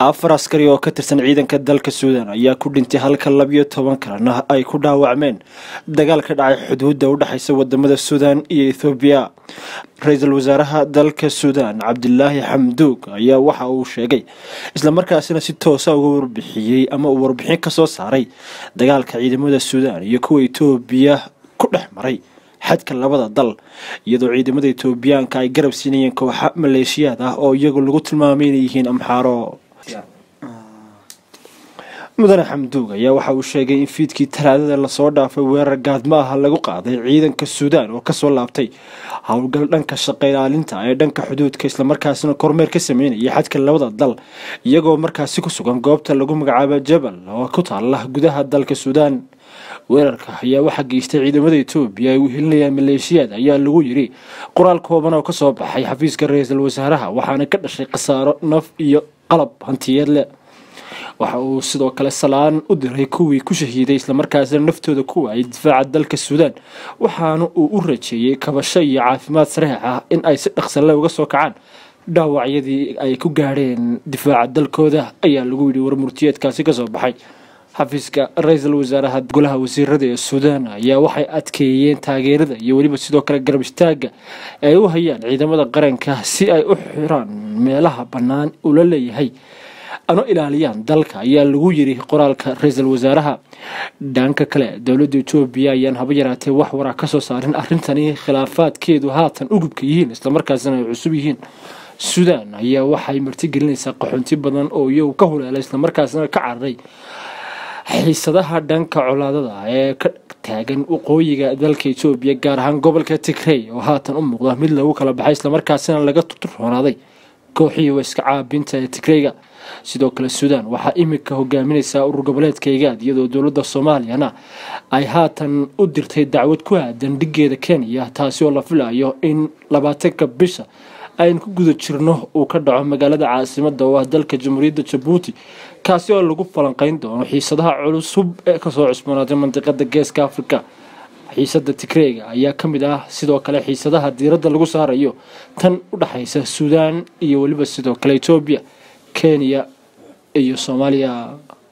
afar askari oo ka tirsan ciidanka dalka suudan ayaa ku dhintay halka labiyo toban kalena ay ku dhaawacmeen dagaal ka dhacay xuduudda u dhexaysa wadamada suudan iyo ethoobiya ra-iisul wasaaraha dalka suudan cabdilaahi xamduug ayaa waxa uu sheegay islamarkaasina si toosa uga warbixiyey ama uu warbixin kasoo saaray dagaalka ciidamada suudan iyo kuwa etoobiya ku dhex maray xadka labada dal iyadoo ciidamada etoobiyaanka ay garab siinayeen kooxa maleeshiyaad ah oo iyagu lagu tilmaamay inay yihiin amxaaro mudane xamduug ayaa waxa uu sheegay in fiidkii talaadada lasoo dhaafay weerar gaadmo ah lagu qaaday ciidanka suudaan oo kasoo laabtay howlgal dhanka shaqa ilaalinta ee dhanka xuduudka islamarkaasina kormeer ka sameynaya xadka labada dal iyagoo markaasi ku sugan goobta lagu magacaabo jabal oo ku taala gudaha dalka suudaan weerarka ayaa waxaa geystay ciidamada etoobiya ay wehelinayaan maleeshiyaad ayaa lagu yiri qoraal kooban oo kasoo baxay xafiiska ra-iisul wasaaraha waxaana ka dhashay khasaaro naf iyo qalab hantiyeed leh waxa uu sidoo kale salaan u diray kuwii ku shahiiday islamarkaasina naftooda ku waayay difaaca dalka suudaan waxaana uu u rajeeyey kabasho iyo caafimaad sareex ah in ay si dhaqsale uga soo kacaan dhaawacyadii ay ku gaadheen difaaca dalkooda ayaa lagu yidhi warmurtiyeedkaasi kasoo baxay xafiiska ra-iisul wasaaraha golaha wasiirada ee suudaan ayaa waxay adkeeyeen taageerada iyo weliba sidoo kale garab istaaga ay u hayaan ciidamada qaranka si ay u xiraan meelaha bannaan uu la leeyahay ano ilaaliyaan dalka ayaa lagu yiri qoraalka ra-iisul wasaaraha dhanka kale dowladda etoobiya ayaan haba yaraatee wax waraa kasoo saarin arrintani khilaafaadkeedu haatan ugubka yihiin islamarkaasina ay cusub yihiin suudaan ayaa waxay martigelinaysaa qaxoonti badan oo iyagu ka huleelay islamarkaasina ka cararay xiisadaha dhanka colaadada ee ka taagan waqooyiga dalka etoobiya gaar ahaan gobolka tigrey oo haatan u muuqda mid lagu kala baxay islamarkaasina laga turroonaaday kooxihii waiska caabinta ee tigreyga sidoo kale suudaan waxaa imika hogaaminaysaa urur goboleedka igaad iyadoo dowladda soomaaliyana ay haatan u dirtay dacwad ku aadan dhigeeda kenya taasi oo la filayo in labaatanka bisha aynu ku guda jirno uu ka dhaco magaalada caasimada oo ah dalka jamhuuriyadda jabuuti kaasi oo lagu falanqeyn doono xiisadaha culusub ee kasoo cusboonaaday mandiqada geeska africa xiisada tigreega ayaa ka mid ah sidoo kale xiisadaha diiradda lagu saarayo tan u dhexaysa suudaan iyo weliba sidoo kale etoobiya kenya iyo soomaaliya